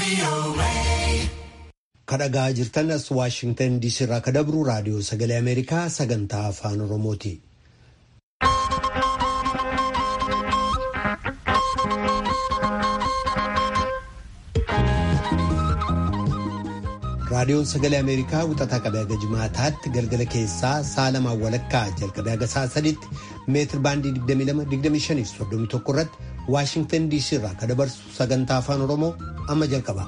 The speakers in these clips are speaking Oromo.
kadhagaa jirtan as waashingtan diisii irraa kadabru raadiyoo sagalee ameerikaa sagantaa afaan oromooti. raadiyoon sagalee ameerikaa wixataa qabee haga jimaataatti galgala keessaa sa'a lamaan walakkaa jalqabee haga sa'a sadiitti meetir baandii 22-25 irratti waashingtan diisii irraa kan dabarsu sagantaa afaan oromoo amma jalqaba.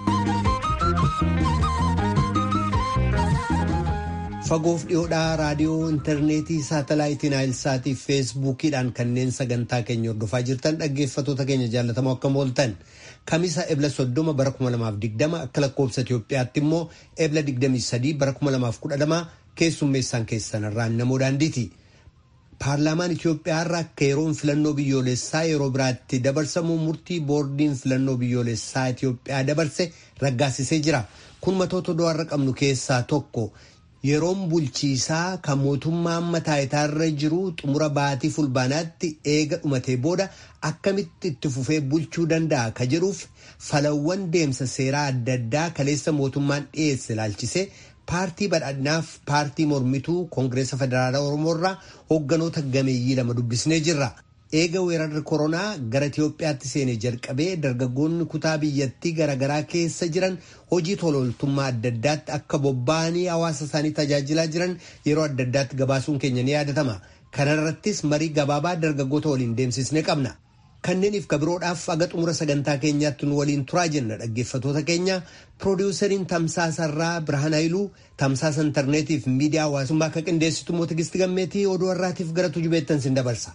fagoof dhiyoodhaa raadiyoo intarneetii saatalaayitii naayilsaatii fi feesbuukiidhaan kanneen sagantaa keenya hordofaa jirtan dhaggeeffatoota keenya jaallatamoo akkam ooltan kamisa ebla soddoma bara 2020 akka lakkoobsa Itoophiyaatti immoo ebla 23 bara 2012 keessummeessaan keessanirraan namoo daandiiti. Paarlaamaan Itoophiyaa irraa akka yeroon filannoo biyyoolessaa yeroo biraatti dabarsamu murtii boordiin filannoo biyyoolessaa Itoophiyaa dabarse raggaasisee jira. Kun matoota du'arra qabnu keessaa tokko. Yeroon bulchiisaa kan mootummaa amma taayitaarra jiru xumura baatii fulbaanaatti eega dhumatee booda akkamitti itti fufee bulchuu danda'a ka jedhuuf falawwan deemsa seeraa adda addaa kaleessa mootummaan dhiyeesse ilaalchisee paartii badhaadhinaaf paartii mormituu koongireesa federaalaa oromoo irraa hoogganoota gameeyyii lama dubbisnee jirra. Eega weerarri koronaa gara Itoophiyaatti seenee jalqabee dargaggoonni kutaa biyyattii garaagaraa keessa jiran hojii tolooltummaa adda addaatti akka bobba'anii hawaasa isaanii tajaajilaa jiran yeroo adda addaatti gabaasuun keenya ni yaadatama. Kana irrattis marii gabaabaa dargaggoota waliin deemsisne qabna. Kanneeniif kabiroodhaaf aga xumura sagantaa keenyaatti nu waliin turaa jenna dhaggeeffatoota keenya piroodiwusariin tamsaasarraa Birhaan Hayiluu tamsaasa intarneetiif miidiyaa hawaasummaa akka qindeessitu immoo Tigisti Gammeetii oduu har'aatiif gara tujubeettan sin dabarsa.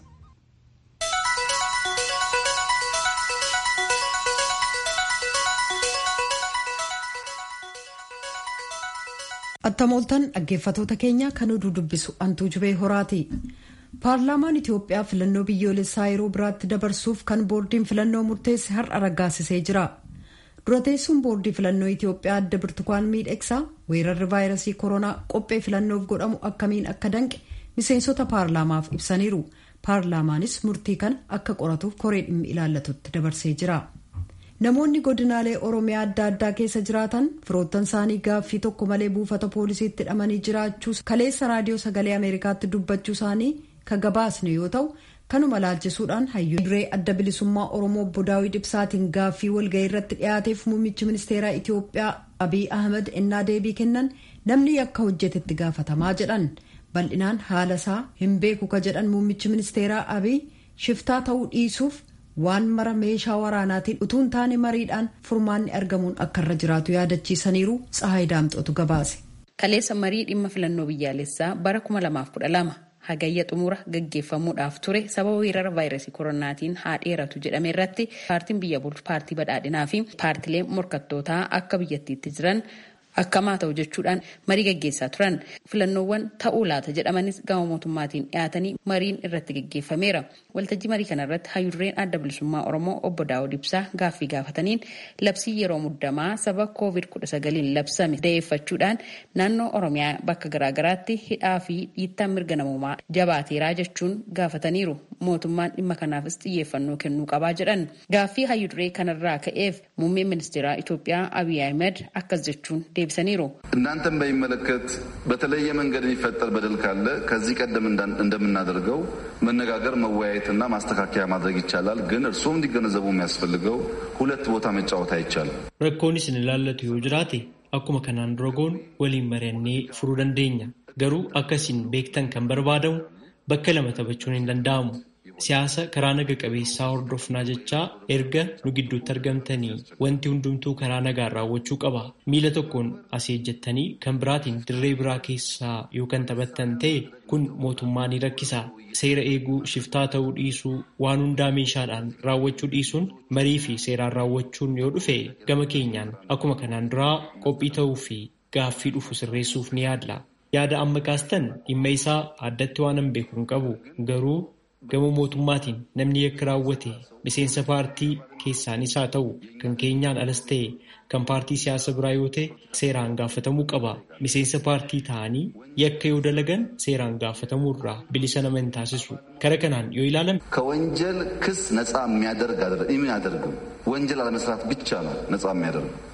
Attamooltan dhaggeeffatoota keenya kan oduu dubbisu antuu jubee horaati. Paarlaamaan Itoophiyaa filannoo biyyoolessaa yeroo biraatti dabarsuuf kan boordiin filannoo murteesse har'a raggaasisee jira. Dura teessuun boordii filannoo Itoophiyaa adda birtukaan miidhagsaa weerarri vaayirasii koronaa qophee filannoof godhamu akkamiin akka danqe miseensota paarlaamaaf ibsaniiru. Paarlaamaanis murtii kana akka qoratuuf koree dhimmi ilaallatutti dabarsee jira. Namoonni godinaalee Oromiyaa adda addaa keessa jiraatan firoottan isaanii gaaffii tokko malee buufata poolisiitti hidhamanii jiraachuu kaleessa raadiyoo sagalee Ameerikaatti dubbachuu isaanii kan gabaasne yoo ta'u kanuma laalchisuudhaan hayyuu duree adda bilisummaa Oromoo obbo Daawit Ibsaatiin gaaffii walgahii irratti dhiyaateef muummichi ministeeraa Itoophiyaa Abiy Ahmed ennaa deebii kennan namni yakka hojjetetti gaafatamaa jedhan bal'inaan haala isaa hin beeku ka jedhan muummichi ministeeraa Abiy shiftaa ta'uu dhiisuuf. waan mara meeshaa waraanaatiin utuun taane mariidhaan furmaanni argamuun akka irra jiraatu yaadachiisaniiru tsahaay daamxootu gabaase. kaleessa marii dhimma filannoo biyyaalessaa bara 2012 hagayya xumura gaggeeffamuudhaaf ture sababa weerara vaayirasii koronaatiin haa dheeratu jedhame irratti paartiin biyya bulchu paartii badhaadhinaa fi paartileen morkattootaa akka biyyattiitti jiran. akkamaa ta'u jechuudhaan marii gaggeessaa turan filannoowwan ta'uu laata jedhamanis gama mootummaatiin dhiyaatanii mariin irratti gaggeeffameera waltajjii marii kana irratti hayyurreen adda bilisummaa oromoo obbo daawud ibsaa gaaffii gaafataniin labsii yeroo muddamaa sababa koovid kudha sagaliin labsame da'eeffachuudhaan naannoo oromiyaa bakka garaagaraatti hidhaa fi dhiittaan mirga namoomaa jabaateeraa jechuun gaafataniiru mootummaan dhimma kanaafis xiyyeeffannoo kennuu qabaa jedhan gaaffii hayyurree kanarraa ka'eef muummeen ministeeraa Itoophiyaa Abiy Ahmed akkas jechuun deebisaniiru እናንተን በሚመለከት በተለየ መንገድ የሚፈጠር በደል ካለ ከዚህ ቀደም እንደምናደርገው መነጋገር መወያየትና ማስተካከያ ማድረግ ይቻላል። ግን እርስዎም እንዲገነዘቡ የሚያስፈልገው ሁለት ቦታ መጫወት አይቻልም። rakkoon isin ilaallatu yoo jiraate akkuma kanaan dura goonu waliin mari'annee furuu dandeenya. Garuu akka isin beektan kan barbaadamu bakka lama taphachuun hin danda'amu. Siyaasa karaa naga qabeessaa hordofnaa jechaa erga nu gidduutti argamtanii wanti hundumtuu karaa nagaan raawwachuu qaba. Miila tokkoon as ejjettanii kan biraatiin dirree biraa keessaa yoo kan taphattan ta'e kun mootummaa ni rakkisa. Seera eeguu shiftaa ta'uu dhiisuu waan hundaa meeshaadhaan raawwachuu dhiisuun marii fi seeraan raawwachuun yoo dhufe gama keenyaan akkuma kanaan duraa qophii ta'uu fi gaaffii dhufu sirreessuuf ni yaadla. Yaada amma kaastan dhimma isaa addatti waan hin beeku hin qabu garuu. gama mootummaatiin namni yakka raawwate miseensa paartii keessaanis haa ta'u kan keenyaan alas ta'e kan paartii siyaasa biraa yoo ta'e seeraan gaafatamuu qaba. Miseensa paartii ta'anii yakka yoo dalagan seeraan gaafatamuu irraa bilisa nama hin taasisu. Kara kanaan yoo ilaalame ከወንጀል ክስ ነፃ የሚያደርግ የሚያደርግም ወንጀል አለመስራት ብቻ ነው ነፃ የሚያደርግ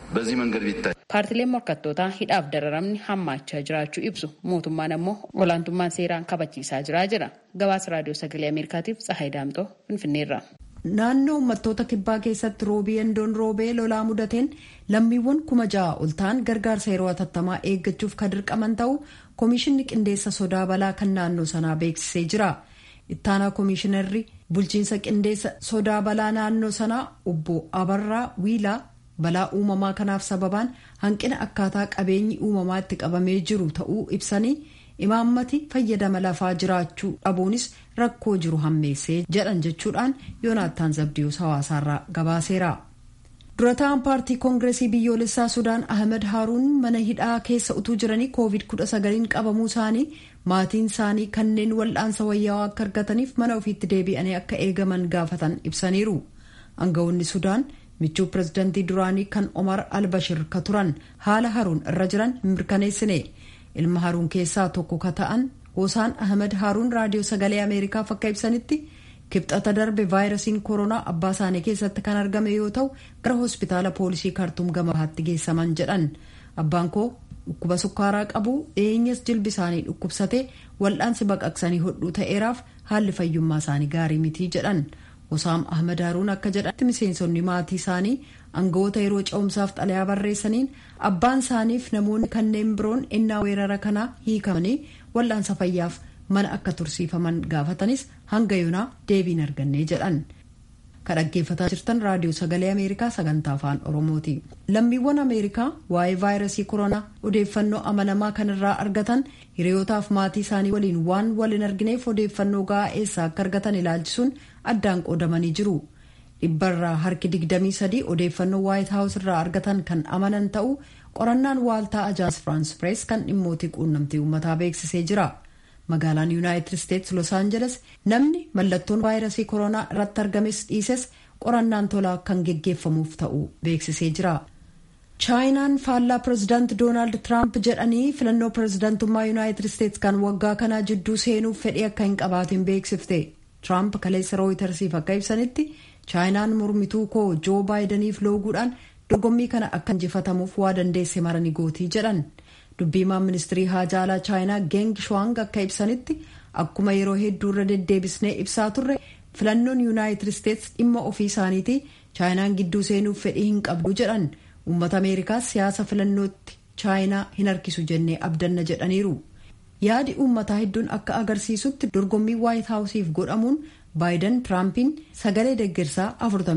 በዚህ መንገድ ቢታይ paartileen morkattootaa hidhaaf dararamni hammaachaa jiraachuu ibsu mootummaan ammoo olaantummaan seeraan kabachiisaa jiraa jira gabaasa raadiyoo sagalee ameerikaatiif tsahayi daamxoo finfinneerra. naannoo uummattoota kibbaa keessatti roobii endoon roobee lolaa mudateen lammiiwwan kuma ja'a ol ta'an gargaarsa yeroo hatattamaa eeggachuuf kan dirqaman ta'u koomishinni qindeessa sodaa balaa kan naannoo sanaa beeksisee jira ittaanaa koomishinarri bulchiinsa qindeessa sodaa balaa naannoo sanaa obbo abarraa wiilaa balaa uumamaa kanaaf sababaan hanqina akkaataa qabeenyi uumamaa itti qabamee jiru ta'uu ibsanii imaammati fayyadama lafaa jiraachuu dhabuunis rakkoo jiru hammeessee jedhan jechuudhaan yoonaattaan zabdiyus hawaasaarraa gabaaseera. durataan paartii koongireesii biyyoolessaa sudaan ahmed haaruun mana hidhaa keessa utuu jiranii koovid 19 qabamuu isaanii maatiin isaanii kanneen wal'aansa wayyaawaa akka argataniif mana ofiitti deebi'anii akka eegaman gaafatan ibsaniiru aangawoonni sudaan michuu pirezidantii duraanii kan omar albashir ka turan haala haruun irra jiran mirkaneessine ilma haruun keessaa tokko ka ta'an hosaan ahmed haruun raadiyoo sagalee ameerikaaf akka ibsanitti kibxata darbe vaayirasiin koronaa abbaa isaanii keessatti kan argame yoo ta'u gara hospitaala poolisii kaartuum gama bahaatti geessaman jedhan abbaan koo dhukkuba sukkaaraa qabu dhiyeenyas jilbi isaanii dhukkubsatee wal'aansi baqaqsanii hodhuu ta'eeraaf haalli fayyummaa isaanii gaarii mitii jedhan Hosaam Ahmed Haruun akka jedhatti miseensonni maatii isaanii aangawoota yeroo ce'umsaaf xalayaa barreessaniin abbaan isaaniif namoonni kanneen biroon innaa weerara kanaa hiikamanii wal'aansa fayyaaf mana akka tursiifaman gaafatanis hanga yoonaa deebiin argannee jedhan. Kan dhaggeeffataa jirtan raadiyoo sagalee Ameerikaa sagantaa afaan Oromooti. Lammiiwwan Ameerikaa waa'ee vaayirasii koronaa odeeffannoo amanamaa kanarraa argatan hiriyootaaf maatii isaanii waliin waan wal hin argineef odeeffannoo gahaa eessaa akka argatan ilaalchisuun addaan qoodamanii jiru. Dhibbarraa harki 23 odeeffannoo waayit haawus irraa argatan kan amanan ta'uu qorannaan waaltaa ajaans firaans pirees kan dhimmootii quunnamtii uummataa beeksisee jira. magaalaan yuunaayitid isteetsi los aanjeles namni mallattoon vaayirasii koronaa irratti argames dhiises qorannaan tolaa kan geggeeffamuuf ta'u beeksisee jira. chaayinaan faallaa pirezidaanti doonaald tiraamp jedhanii filannoo pirezidaantummaa yuunaayitid isteetsi kan waggaa kanaa jidduu seenuuf fedhii akka hin qabaatin beeksifte tiraamp kaleessa rooyitersiif akka ibsanitti chaayinaan mormituu koo joo baayidaniif looguudhaan dorgommii kana akka injifatamuuf waa dandeesse marani gootii jedhan. dubbiimaan ministirii haajaa alaa chaayinaa geng shuang akka ibsanitti akkuma yeroo hedduu irra deddeebisnee ibsaa turre filannoon yuunaayitid isteetsi dhimma ofii isaaniiti chaayinaan gidduu seenuuf fedhii hin qabdu jedhan uummata ameerikaas siyaasa filannootti chaayinaa hin harkisu jennee abdanna jedhaniiru yaadi uummataa hedduun akka agarsiisutti dorgommii waayit haawusiif godhamuun baayidan tiraampiin sagalee deggersaa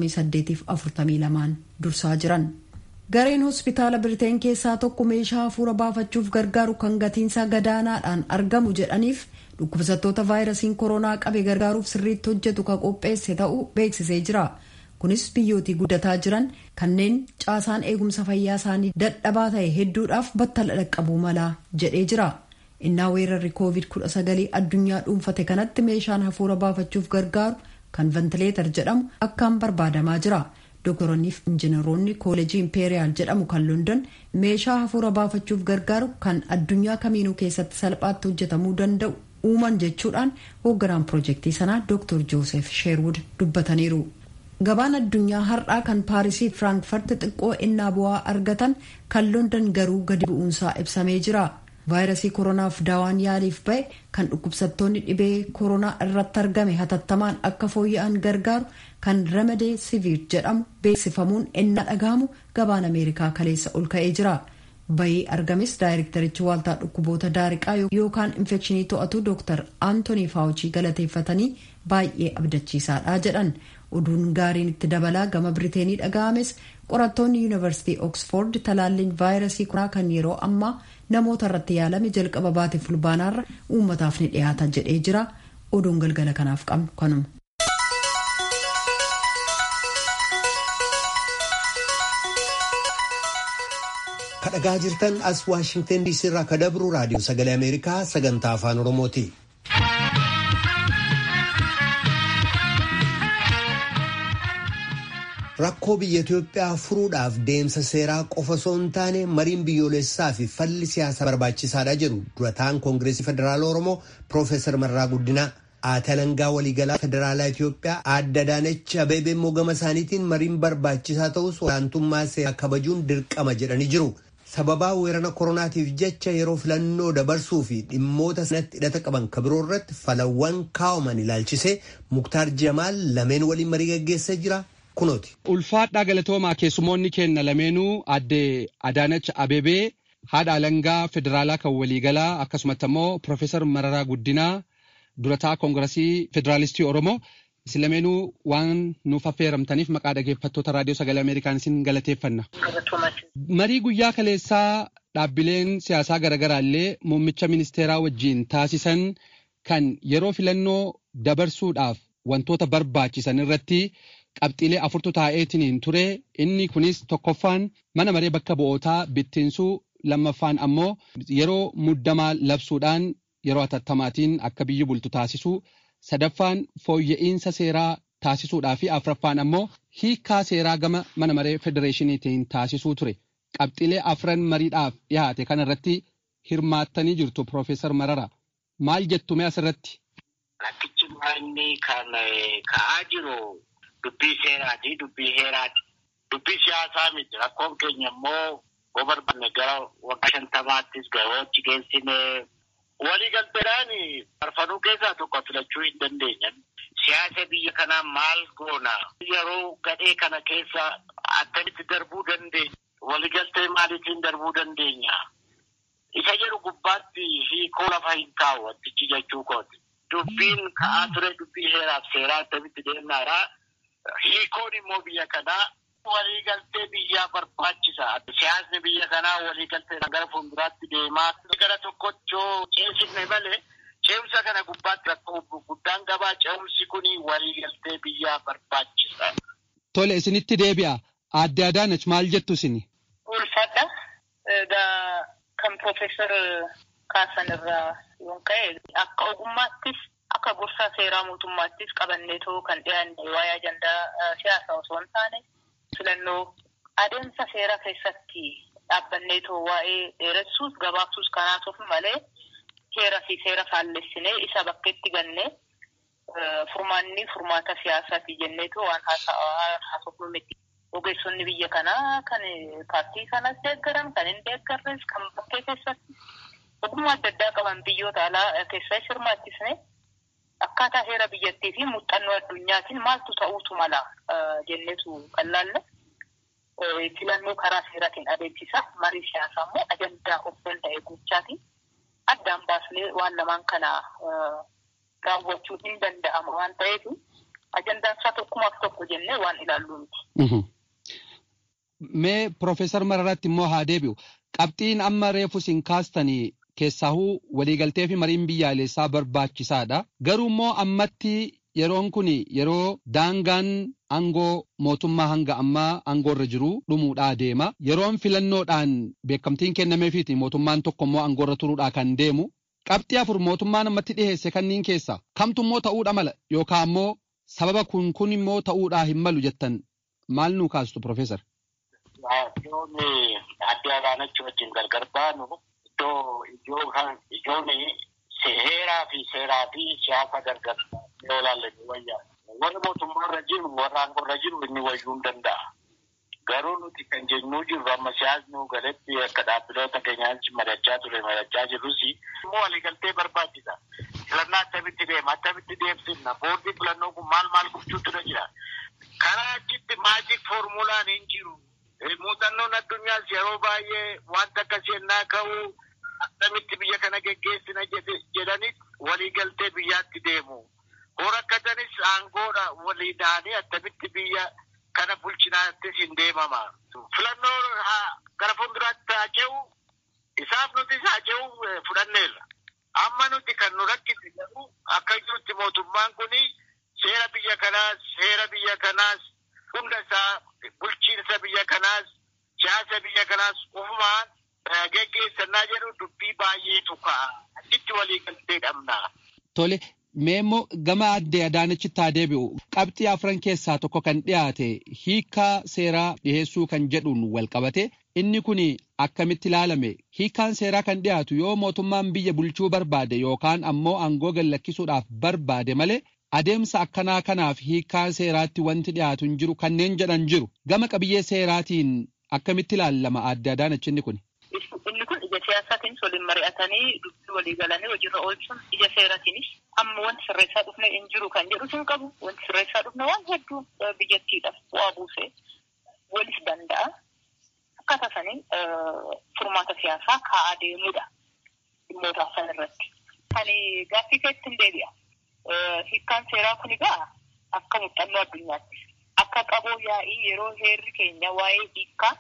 48-42 dursaa jiran. gareen hospitaala biriteen keessaa tokko meeshaa hafuura baafachuuf gargaaru kan gatiinsaa gadaanaadhaan argamu jedhaniif dhukkubsattoota vaayirasiin koronaa qabe gargaaruuf sirriitti hojjetu kan qopheesse ta'uu beeksisee jira kunis biyyootii guddataa jiran kanneen caasaan eegumsa fayyaa isaanii dadhabaa ta'e hedduudhaaf battala dhaqqabuu malaa jedhee jira innaa weerarri koovid 19 addunyaa dhuunfate kanatti meeshaan hafuura baafachuuf gargaaru kan ventileetar jedhamu akkaan barbaadamaa jira. doktoroonniif injiinaroonni kooleejii impeeriyaal jedhamu kan london meeshaa hafuura baafachuuf gargaaru kan addunyaa kamiinuu keessatti salphaatti hojjetamuu danda'u uuman jechuudhaan hoogganaan piroojeektii sanaa dr joosef sheerwood dubbataniiru. gabaan addunyaa har'aa kan paarisii firaankfurt xiqqoo innaa bu'aa argatan kan london garuu gadi bu'uunsaa ibsamee jira. vaayirasii koronaaf daawaan yaaliif ba'e kan dhukkubsattoonni dhibee koronaa irratti argame hatattamaan akka fooyya'an gargaaru kan remedee siviir jedhamu beeksifamuun ennaa dhagahamu gabaan ameerikaa kaleessa ol ka'ee jira bayii argames daayirektarichi waaltaa dhukkuboota daariqaa yookaan infekshinii to'atu dooktar aantonii faawuchii galateeffatanii baay'ee abdachiisaadha jedhan oduun gaariin itti dabalaa gama biriteenii dhagahames qorattoonni yuunivarsiitii oksford talaalliin vaayirasii koronaa kan yeroo ammaa namoota irratti yaalame jalqaba baatee fulbaanaarra uummataaf ni dhiyaata jedhee jira oduun galgala kanaaf qabnu kanuma. kadhagaa jirtan as waashingtan diisii irraa ka dabru raadiyoo sagalee ameerikaa sagantaa afaan oromooti. rakkoo biyya Itoophiyaa furuudhaaf deemsa seeraa qofa osoo hin taane mariin biyyoolessaa fi falli siyaasaa barbaachisaadha jedhu durataan koongireesii federaala oromoo piroofeesar Marraa Guddinaa Aatalangaa waliigalaa federaalaa Itoophiyaa adda Adaanech Abeebee immoo gama isaaniitiin mariin barbaachisaa ta'us olaantummaa seeraa kabajuun dirqama jedhanii jiru. Sababaa weerara koronaatiif jecha yeroo filannoo dabarsuu fi dhimmoota sanatti hidhata qaban kabiroo irratti falawwan kaa'aman ilaalchisee Muktaar Jamaal lameen waliin marii gaggeessee jira. Kunooti. Ulfaadhaa galatoomaa keessumoonni kenna lameenuu adde Adaanach Abeebee haadha alangaa federaalaa kan waliigalaa akkasumatti immoo Piroofeesar Mararaa Guddinaa durataa koongiresii federaalistii Oromoo isin lameenuu waan nuuf affeeramtaniif maqaa dhageeffattoota raadiyoo sagalee Ameerikaan isin galateeffanna. Marii guyyaa kaleessaa dhaabbileen siyaasaa garaagaraa illee muummicha ministeeraa wajjin taasisan kan yeroo filannoo dabarsuudhaaf wantoota barbaachisan irratti qabxiilee afurtu taa'eetiin ture inni kunis tokkoffaan mana maree bakka bu'ootaa bittinsuu lammaffaan ammoo yeroo muddamaa labsuudhaan yeroo atattamaatiin akka biyyi bultu taasisuu sadaffaan fooyya'insa seeraa taasisuudhaa fi afraffaan ammoo hiikaa seeraa gama mana maree federeeshiniitiin taasisuu ture qabxiilee afran mariidhaaf dhiyaate kana irratti hirmaattanii jirtu Piroofeesar Marara maal jettume asirratti? Rakkichi inni kan ka'aa jiru dubbii seeraati dubbii heeraati dubbii siyaasaa miti rakkoon keenya immoo yoo barbaanne gara waggaa shantamaattis gahoochi geessine waliigalteedhaan farfanuu keessaa tokko filachuu hin dandeenyan. Siyaasa biyya kanaa maal goona? Yeroo gadhee kana keessa akkamitti darbuu dandeenya? Waliigaltee maaliitiin darbuu dandeenya? Isa jedhu gubbaatti hiikoo lafa hin kaa'u wantichi jechuu kooti. Dubbiin ka'aa ture dubbii heeraaf seeraa akkamitti deemnaadha. Hiikoon immoo biyya kanaa waliigaltee biyyaa barbaachisa. Siyaasni biyya kanaa waliigalteedhaan gara fuulduraatti deemaa gara tokkotti yoo ceesifne malee ceemsa kana gubbaatti rakkoo guddaan qabaa ceemsi kun waliigaltee biyyaa barbaachisa. Tole isinitti deebi'a. Aadde Adaanach maal jettu isini? Ulfaadha. Egaa kan Piroofeesar Kaasan irraa yoon ka'e akka ogummaattis akka gorsaa seeraa mootummaattis qabanneetoo kan dhiyaanne waa'ee ajandaa siyaasaa osoo hin taane filannoo adeemsa seeraa keessatti dhaabbanneetoo waa'ee dheeressuus gabaabsuus kanaasuuf malee heera fi seera faallessinee isa bakkeetti ganne furmaanni furmaata siyaasaati jenneetoo waan haasofnu miti. Ogeessonni biyya kanaa kan paartii kanas deeggaran kan hin deeggarres kan bakkee keessatti ogummaa adda addaa qaban biyyoota alaa keessaa hirmaachisne akkaataa heera biyyattii fi muuxannoo addunyaatiin maaltu ta'uutu mala jenneetu kan laalle filannoo karaa seeraatiin adeemsisa marii siyaasaa immoo ajandaa of danda'e gochaatiin addaan baasnee waan lamaan kana raawwachuu hin danda'ama waan ta'eef ajandaan isaa tokkumaaf tokko jennee waan ilaallu miti. Mee Piroofeesar Mararatti immoo haa deebi'u. Qabxiin amma reefu isin kaastanii keessaahuu waliigaltee fi mariin biyyaalessaa barbaachisaadha. Garuu immoo ammatti yeroon kun yeroo daangaan aangoo mootummaa hanga ammaa aangoorra jiru dhumuudhaa deema. Yeroon filannoodhaan beekamtiin kennameefiiti mootummaan tokko immoo aangoorra turuudhaa kan deemu. Qabxii afur mootummaan ammatti dhiheesse kanniin keessa kamtu immoo ta'uudha mala yookaan immoo sababa kun kun immoo ta'uudhaa hin malu jettan maal nuu kaastu Piroofeesar? Ijoon adde Adaanach wajjin gargar baanu iddoo ijoon heeraa fi seeraa fi siyaasa gargar yoo ilaalle ni wayyaa. Warri mootummaarra jiru warra aangoorra jiru inni wayyuu hin danda'a. Garuu nuti kan jennuu jirru amma siyaasni galetti akka dhaabbiloota keenyaatti madachaa ture madachaa jirrus immoo waliigaltee barbaachisa. Filannaa akkamitti deema akkamitti deemsifna boordii filannoo kun maal maal gochuutu jira. Karaa achitti maajik foormulaan hin jiru. Muuxannoon addunyaas yeroo baay'ee wanta akkasii ennaa ka'u akkamitti biyya kana geggeessina jedhanis waliigaltee biyyaatti deemu. Horakkatanis aangoodha walii da'anii akkamitti biyya kana bulchinaattis hin deemama. Filannoo gara fuulduraatti haa ce'u isaaf nutis haa ce'u fudhanneerra. Amma nuti kan nu rakkise garuu akka jirutti mootummaan kun seera biyya kanaas seera biyya kanaas hunda isaa bulchiinsa biyya kanaas siyaasa biyya kanaas ufumaan geggeessannaa jedhu dubbii baay'eetu ka'a. Achitti waliigaltee dhabna. Tole. Mee immoo gama addee Adaanachitti haa deebi'u. Qabxii afran keessaa tokko kan dhiyaate hiikaa seeraa dhiheessuu kan jedhuun wal qabate inni kun akkamitti ilaalame hiikkaan seeraa kan dhiyaatu yoo mootummaan biyya bulchuu barbaade yookaan ammoo aangoo gallakkisuudhaaf barbaade malee adeemsa akkanaa kanaaf hiikkaan seeraatti wanti dhiyaatu hin jiru kanneen jedhan jiru gama qabiyyee seeraatiin akkamitti ilaalama adde Adaanach inni kun. Inni kun ija siyaasaatiin waliin mari'atanii dubbii walii galanii hojiirra oolchuun ija seeraatiinis amma wanti sirreessaa dhufne hin jiru kan jedhu hin qabu wanti sirreessaa dhufne waan hedduu biyyattiidhaaf bu'aa buusee walis danda'a. Akkaataa saniin furmaata siyaasaa kaa'aa deemudha dhimmoota san irratti. Kan gaaffii keetti hin deebi'a. Hiikkaan seeraa kun egaa akka muuxannoo addunyaatti akka qaboo yaa'ii yeroo heerri keenya waa'ee hiikkaa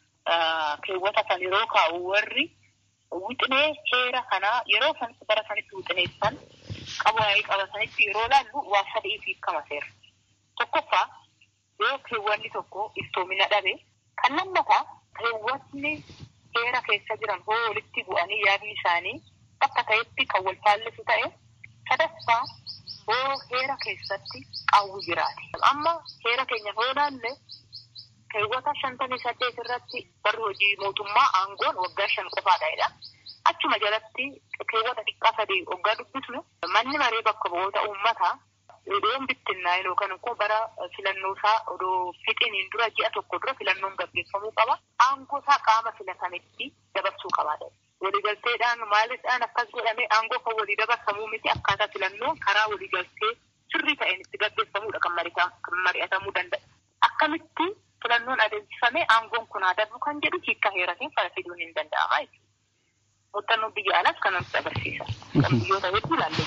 keewwata san yeroo kaa'u warri wixinee heera kanaa yeroo san bara sanitti wixineessan qaboo yaa'ii qabatanitti yeroo laallu waa sadiif hiikama seera. Tokkoffaa yoo keewwanni tokko iftoomina dhabe kan lammataa keewwatni heera keessa jiran hoo walitti bu'anii yaadni isaanii bakka ta'etti kan wal faallisu ta'e sadaffaa hoo heera keessatti qaawwi jiraate. Amma heera keenya hoo laalle keewwata shantamii saddeet irratti barri hojii mootummaa aangoon waggaa shan qofaadha. Achuma jalatti keewwata xiqqaa sadii waggaa dubbisnu manni maree bakka bu'oota uummataa odoon bittinnaa'e yookaan immoo bara filannoo isaa odoo fixiniin dura ji'a tokko dura filannoon gaggeeffamuu qaba. Aangoo isaa qaama filatametti dabarsuu qaba. Waliigalteedhaan maalidhaan akkas godhamee aangoo kan walii dabarsamuu miti akkaataa filannoon karaa waliigaltee sirrii ta'een itti gaggeeffamudha kan mari'atamuu danda'a. Akkamitti filannoon adeemsifamee aangoon kun haa darbu kan jedhu hiikka heeratiin fala fiduun hin danda'ama jechuudha. Muuxannoon biyya alaas kan nutti agarsiisa. Kan biyyoota hedduu ilaallee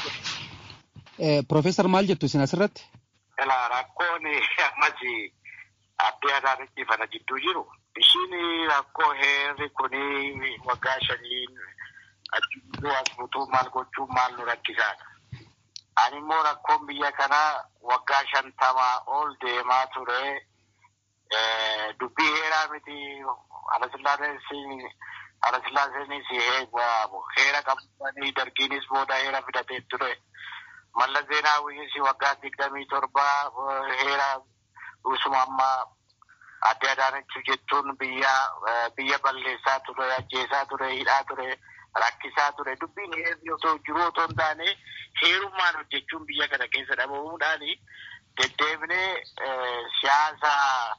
jira. Profeesar maal jettu isin asirratti? Ilaa rakkoon ammas addee adaanitti fana jidduu jiru. Ishiin rakkoo heerri kuni waggaa shaniin achitti as butuu maal gochuun maal nu rakkisaadha. Ani immoo rakkoon biyya kanaa waggaa shantamaa ol deemaa ture. Dubbii heeraa miti Alasillaaseenis heera qabanii dargiinis booda heera fidatee ture. Mallas Zeenaawwiinis waggaa digdamii torba heera usuma ammaa adde Adaanachuu jechuun biyya biyya balleessaa ture, ajjeesaa ture, hidhaa ture, rakkisaa ture. Dubbiin heerri otoo jiru otoo hin taane heerummaan hojjechuun biyya kana keessa dhabamuudhaan deddeebinee siyaasa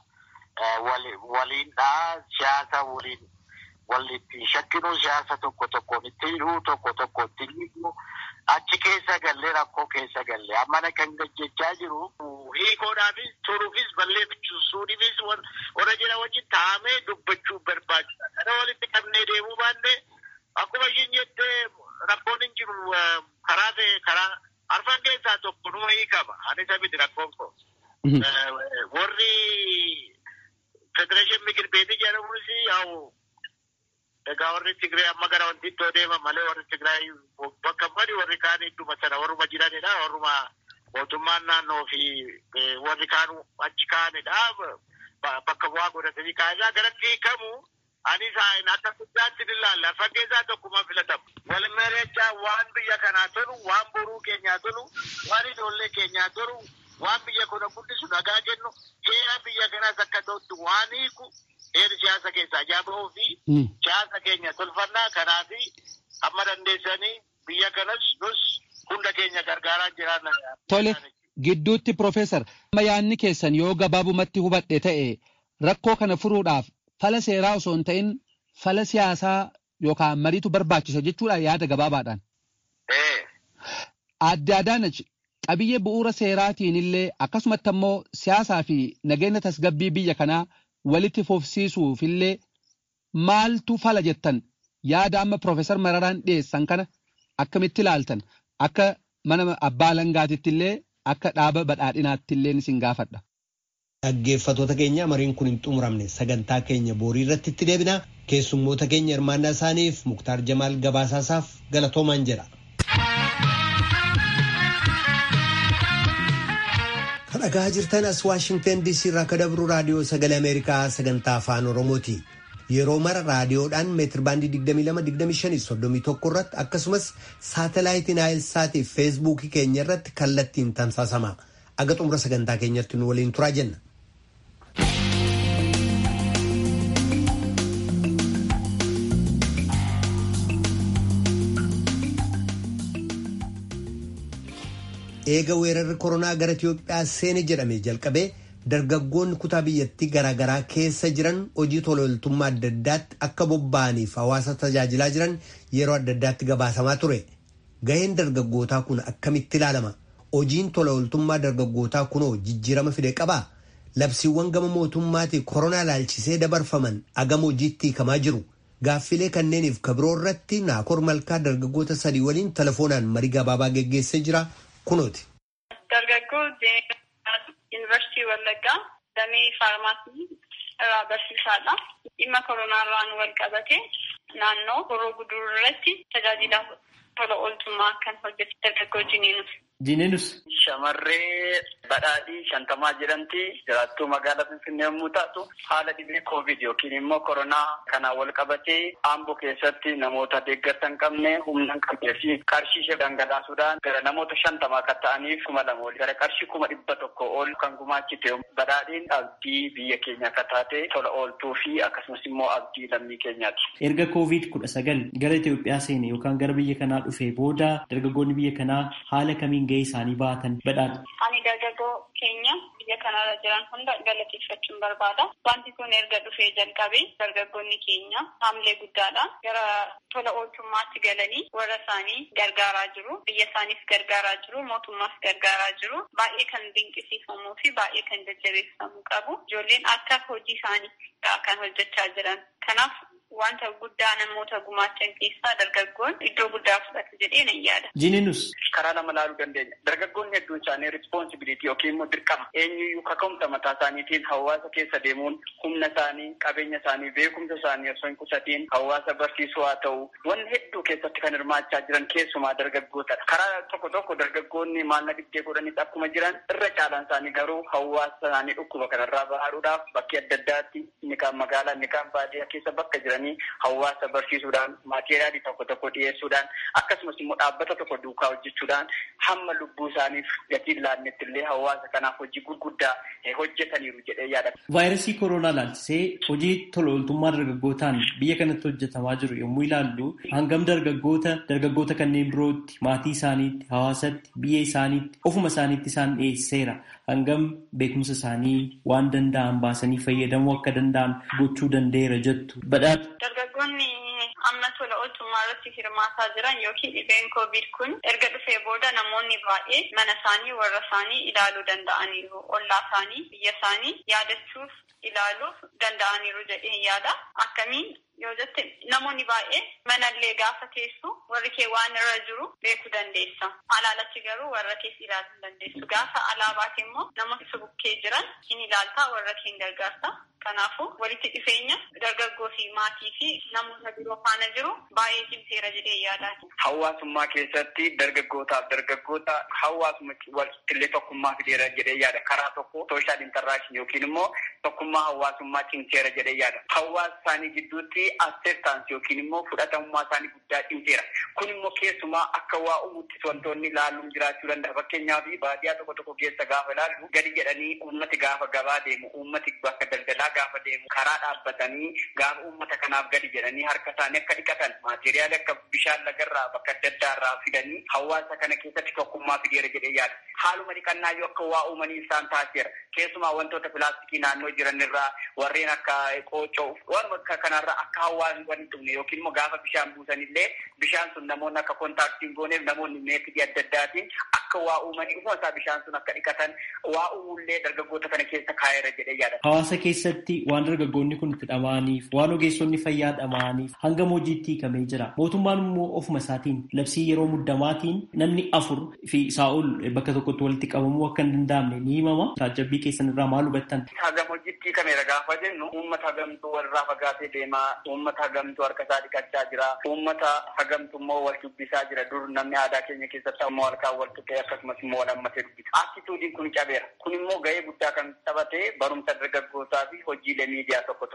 waliindhaa siyaasa waliin walitti shakkinuu siyaasa tokko tokkoon itti hidhuu tokko tokko itti hiikuu achi keessa gallee rakkoo keessa gallee ammana kan gajjechaa jiru hiikoodhaafis turuufis balleeffisuudhaafis warra jira wajjin taa'amee dubbachuu barbaachisa. Kana walitti qabnee deemuu baanne akkuma ishiin jettee rakkoon hin jiru karaa ta'e karaa arfan keessaa tokko numa hiikama. Ani sabiti rakkoon koo. Warri federeeshin mikir beetii jedhamunis yaa'u egaa warri Tigraay amma gara wanti iddoo deeman malee warri Tigraay bakka mali warri kaan idduma sana warruma jiranidha. Warruma mootummaan naannoo fi warri kaan achi kaanidha. Bakka bu'aa godhatanii kaanidha. Garatti hiikamu ani saa'in akka guddaatti ni ilaalla. Fakkeessaa tokkuma filatamu. Wal mari'achaa waan biyya kanaa tolu, waan boruu keenyaa tolu, waan ijoollee keenyaa tolu, waan biyya kana guddisu nagaa kennu, heera biyya kanaas akka ta'utti waan hiiku heerri siyaasa keessaa jaaba'uu fi siyaasa keenya tolfannaa kanaaf amma dandeessanii biyya kanas nus hunda keenya gargaaraa jiraanna. Tole gidduutti Profeesar amma yaadni keessan yoo gabaabumatti hubadhe ta'e rakkoo kana furuudhaaf fala seeraa osoo hin ta'in fala siyaasaa yookaan mariitu barbaachisa jechuudha yaada gabaabaadhaan. Adde Adaanach qabiyyee bu'uura seeraatiin illee akkasumatti ammoo siyaasaa fi nageenya tasgabbii biyya kanaa walitti fufsiisuuf illee maaltu fala jettan yaada amma Profeesar Mararaan dhiyeessan kana akkamitti ilaaltan akka mana abbaa langaatitti illee akka dhaaba badhaadhinaatti illee isin gaafadha. Dhaggeeffattoota keenya mariin kun hin xumuramne sagantaa keenya boorii irratti itti deebina keessummoota keenya hirmaannaa isaaniif Muktaar Jamaal gabaasaasaaf galatoomaan jedha. Kan dhagaa jirtan as Waashingtan DC irraa akka dabru raadiyoo sagalee Ameerikaa sagantaa afaan Oromooti. Yeroo mara raadiyoodhaan meetir baandii 22-25-31 irratti akkasumas saatalaayitiin Naayilsaatii fi feesbuukii keenya irratti kallattiin tamsaasama. Aga xumura sagantaa keenyatti nu waliin turaa jenna. eega weerarri koronaa gara Itiyoophiyaa seene jedhame jalqabee dargaggoonni kutaa biyyattii garaagaraa keessa jiran hojii tola ooltummaa adda addaatti akka bobba'aniif hawaasa tajaajilaa jiran yeroo adda addaatti gabaasamaa ture. Gaheen dargaggootaa kun akkamitti ilaalama? Hojiin tola ooltummaa dargaggootaa kunoo jijjiirama fide qabaa? Labsiiwwan gama mootummaatii koronaa ilaalchisee dabarfaman agama hojiitti hiikamaa jiru. Gaaffilee kanneeniif kabiroo irratti naakor malkaa dargaggoota sadii waliin telefoonaan marii gabaabaa geggeessee jira kunooti. Dargaggoo Yuunivarsiitii Wallaggaa damee faarmaasii irraa barsiisaadha. Dhimma koronaa irraan wal qabate naannoo horoo guduruu irratti tajaajila tola ooltummaa kan hojjetu dargaggoo Jiniinus. Jiniinus. Shamarree badhaadhii shantamaa jedhamti jiraattuu magaalaa Finfinnee yommuu taatu haala dhibee koovid yookiin immoo koronaa kanaan wal qabatee aamboo keessatti namoota deeggarsa hin qabne humna hin qabnee fi qarshii ishee dhangalaasuudhaan gara namoota shantamaa akka ta'aniif kuma lama ol gara qarshii kuma dhibba tokko ol kan gumaachite badhaadhiin abdii biyya keenya akka taate tola ooltuu fi akkasumas immoo abdii lammii keenyaati. Erga koovid kudha sagal gara Itoophiyaa seene yookaan gara biyya kanaa dhufee booda dargaggoonni biyya kanaa haala kamiin gahee isaanii baatan badhaadha. Ani dargaggoo keenya biyya kanarra jiran hunda galateeffachuun barbaada. Wanti kun erga dhufee jalqabee dargaggoonni keenya haamilee guddaadhaan gara tola ooltummaatti galanii warra isaanii gargaaraa jiru. Biyya isaaniif gargaaraa jiru. Mootummaas gargaaraa jiru. Baay'ee kan dinqisiifamuu fi baay'ee kan jajjabeeffamuu qabu. Ijoolleen akka hojii isaanii kan hojjechaa jiran. Kanaaf wanta guddaa namoota gumaachan keessaa dargaggoon iddoo guddaa fudhatu jedhee nan yaada. Jiniinus. Karaa lama laaluu dandeenya. Dargaggoonni hedduun isaanii rispoonsibiliitii yookiin immoo dirqama eenyuyyuu kaka'umsa mataa isaaniitiin hawaasa keessa deemuun humna isaanii, qabeenya isaanii, beekumsa isaanii osoo hin qusatiin hawaasa barsiisuu haa ta'u wanni hedduu keessatti kan hirmaachaa jiran keessumaa dargaggootadha. Karaa tokko tokko dargaggoonni maalna dhibdee godhanis akkuma jiran irra caalaan isaanii garuu hawaasa isaanii dhukkuba kanarraa bahaadhuudhaaf bakkee adda addaatti inni kaan magaalaa inni kaan baadiyyaa keessa bakka jiran hawaasa barsiisuudhaan maateriyaalii tokko tokko dhiyeessuudhaan akkasumas immoo dhaabbata tokko duukaa hojjechuudhaan hamma lubbuu isaaniif gatiin laannetti illee hawaasa kanaaf hojii gurguddaa hojjetaniiru jedhee yaada. Vaayirasii koronaa laalchisee hojii tola ooltummaa dargaggootaan biyya kanatti hojjetamaa jiru yommuu ilaallu hangam dargaggoota dargaggoota kanneen birootti maatii isaaniitti hawaasatti biyya isaaniitti ofuma isaaniitti isaan dhiyeesseera hangam beekumsa isaanii waan danda'an baasanii fayyadamuu akka danda'an gochuu danda'eera jettu badhaadha. Dargaggoonni amma tola ooltummaa irratti hirmaataa jiran yookiin dhibeen koovid kun erga dhufee booda namoonni baay'ee mana isaanii warra isaanii ilaaluu danda'aniiru. Ollaa isaanii biyya isaanii yaadachuuf ilaaluuf danda'aniiru jedhee yaada. Akkamiin yoo jette namoonni baay'ee manallee gaafa teessu warri kee waan irra jiru beekuu dandeessa. Alaalachi garuu warra kees ilaaluu dandeessu. Gaafa alaabaate immoo namoonni si bukkee jiran in ilaaltaa warra kee hin gargaarta. Kanaafuu walitti dhufeenya dargaggoo fi maatii fi namoota biroo faana jiru baay'ee cimseera jedhee yaadaati. Hawaasummaa keessatti dargaggootaaf dargaggoota hawaasuma walqillee tokkummaa fideera jedhee yaada. Karaa tokko sooshaal intaraakshn yookiin immoo tokkummaa hawaasummaa cimseera jedhee yaada. Hawaasa isaanii gidduutti acceptance yookiin immoo fudhatamummaa isaanii guddaa cimseera. Kun immoo keessumaa akka waa uumuttis wantoonni ilaaluun jiraachuu danda'a. Fakkeenyaaf baadiyyaa tokko tokko keessa gaafa ilaallu gadi jedhanii uummati gaafa gabaa deemu uummati bakka daldalaa gaafa deemu karaa dhaabbatanii gaafa uummata kanaaf gadi jedhanii harka isaanii akka dhiqatan maateriyaali akka bishaan lagarraa bakka adda addaarraa fidanii hawaasa kana keessatti tokkummaa fideera jedhee yaada. Haaluma dhiqannaa yoo akka waa uumanii isaan taasiseera. Keessumaa wantoota pilaastikii naannoo jiran irraa warreen akka qoocoo waan kanarraa akka hawaasni wal hin dhumne yookiin immoo gaafa bishaan buusanillee bishaan sun namoonni akka kontaaktiin gooneef namoonni meetidii adda addaatiin akka waa uumanii ufuma isaa bishaan sun akka dhiqatan waa uumullee dargaggoota kana keessa kaa'eera jedhee yaada. Hawaasa keessatti waan dargaggoonni kun itti dhama'aniif waan ogeessonni fayyaa dhama'aniif hangam hojiitti hiikamee jira. Mootummaan immoo ofuma isaatiin labsii yeroo muddamaatiin namni afur fi isaa ol bakka tokkotti walitti qabamuu akka hin danda'amne ni himama. Taajabbii keessan irraa maal hubattan? Hagam hojiitti hiikameera gaafa jennu uummata hagamtuu walirraa fagaatee deemaa, uummata hagamtuu harka isaa dhiqachaa jira, uummata hagamtuu immoo wal dubbisaa jira. Dur namni aadaa keenya keessatti ammoo harkaan wal tuqee akkasumas immoo wal hammatee dubbisa. Attituudiin kun cabeera. Kun immoo gahee guddaa kan taphate barumsa dargaggootaa fi hojiilee miidiyaa tokko tokkodha.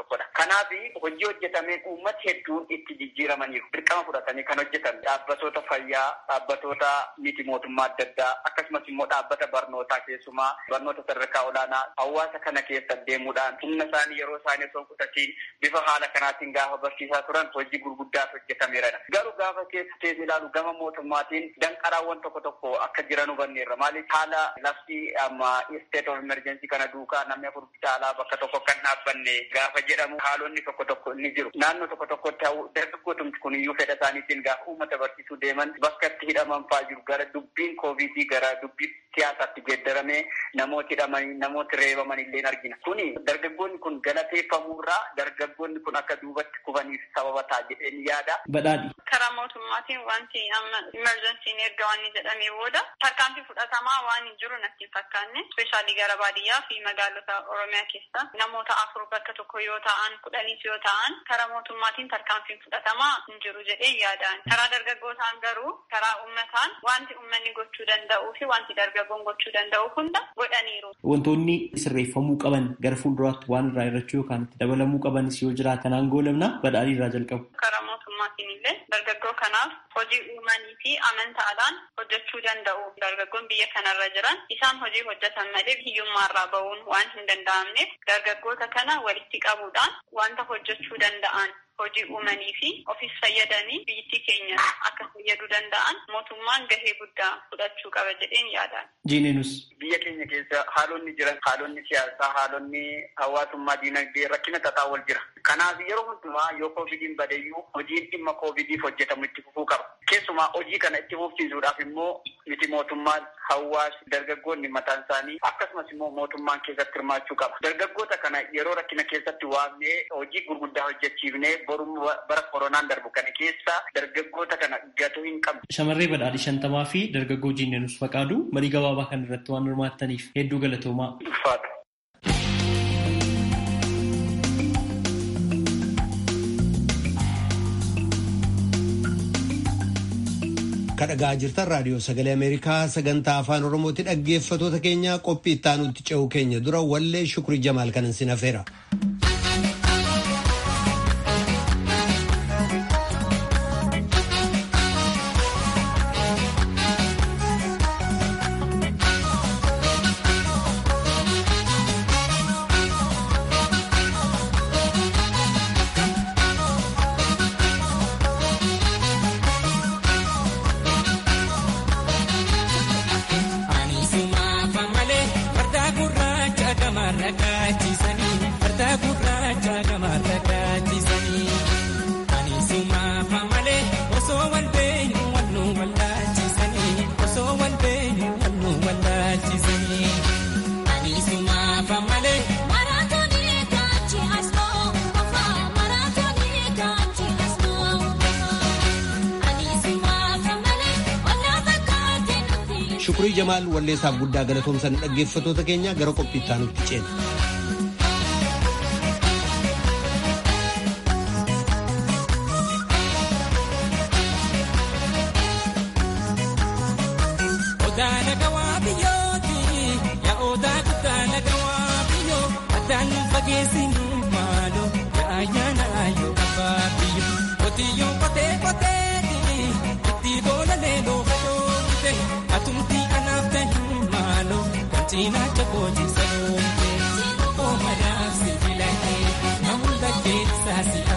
Kanaaf hojii hojjetameen uummata hedduun itti jijjiiramaniiru. Dirqama fudhatanii kan hojjetan dhaabbatoota fayyaa, dhaabbatoota miti mootummaa adda addaa akkasumas immoo dhaabbata barnootaa keessumaa barnoota sadarkaa olaanaa hawaasa kana keessa deemuudhaan humna isaanii yeroo isaanii osoo fudhatiin bifa haala kanaatiin gaafa barsiisaa turan hojii gurguddaa hojjetameera. Garuu gaafa keessa teessee ilaalu gama mootummaatiin danqaraawwan tokko tokko akka jiran hubanneerra. Maaliif haala labsii amma state of emergency kana duukaa namni afur caalaa bakka tokko kan dhaabbanne gaafa jedhamu haalonni tokko tokko ni jiru. Naannoo tokko tokkotti dargaggootumti kun iyyuu fedha isaaniitiin gaafa uummata barsiisuu deeman bakka itti hidhaman fa'aa jiru gara dubbiin koovidii gara dubbii siyaasaatti geeddaramee namooti hidhamanii namooti reebaman illee argina. Kuni dargaggoonni kun galateeffamuurraa dargaggoonni kun akka duubatti kufaniif sababa ta'a jedheen yaada. Badhaadhi. Karaa mootummaatiin wanti amma imerjensiin erga waan jedhamee booda tarkaanfii fudhatamaa waan hin jiru natti hin fakkaanne ispeeshaalii gara baadiyyaa fi magaalota Oromiyaa keessa namoota afur bakka tokko yoo ta'an kudhaniis yoo ta'an karaa mootummaatiin tarkaanfiin fudhatamaa hin jiru jedhee yaadaan. Karaa dargaggootaan garuu karaa uummataan wanti uummanni gochuu danda'uu fi wanti dargaggoon gochuu danda'u hunda godhaniiru. Wantoonni sirreeffamuu qaban gara fuulduraatti waan irraa irrachuu yookaan itti dabalamuu qabanis yoo jiraatan aangoo lamna badhaadhii irraa jalqabu. Karaa mootummaatiin illee dargaggoo kanaaf hojii uumanii fi amantaadhaan hojjechuu danda'u. Dargaggoon biyya kanarra jiran isaan hojii hojjetan malee hiyyummaarraa ba'uun waan hin danda'amneef dargaggoota kana walitti qabuudhaan wanta hojjechuu danda'an hojii uumanii fi ofiis fayyadanii biyyattii keenya akka fayyaduu danda'an mootummaan gahee guddaa fudhachuu qaba jedheen yaadaan. Jiineenus. Biyya keenya keessa haalonni jiran haalonni siyaasaa haalonni hawaasummaa diinagdee rakkina tataa wal jira. Kanaaf yeroo hundumaa yoo koovidiin badeyyuu hojiin dhimma koovidiif hojjetamu itti fufuu qaba. Keessumaa hojii kana itti fufsiisuudhaaf immoo miti mootummaan hawaasni dargaggoonni mataan isaanii akkasumas immoo mootummaan keessatti hirmaachuu qaba. Dargaggoota kana yeroo rakkina keessatti waamnee hojii gurguddaa hojjechiifnee borum bara koronaan darbu kana keessa dargaggoota kana gatuu hin qabne. Shamarree badhaadhi shantamaa fi dargaggoo jiinneenus faqaadu marii gabaabaa kan irratti waan hirmaattaniif hedduu galatoomaa. Ulfaata. kadhagaa jirtan raadiyoo sagalee ameerikaa sagantaa afaan oromooti dhaggeeffatoota keenya qophii ittaanutti ce'uu keenya dura wallee shukrii jamaal kanan sin hafeera. Shukrii Jamaal walleessaaf guddaa galatoomsan dhaggeeffatoota keenya gara qophii ittaanutti ceena. Tina chakoji salomte, o madam sibilate, namunda ke sasi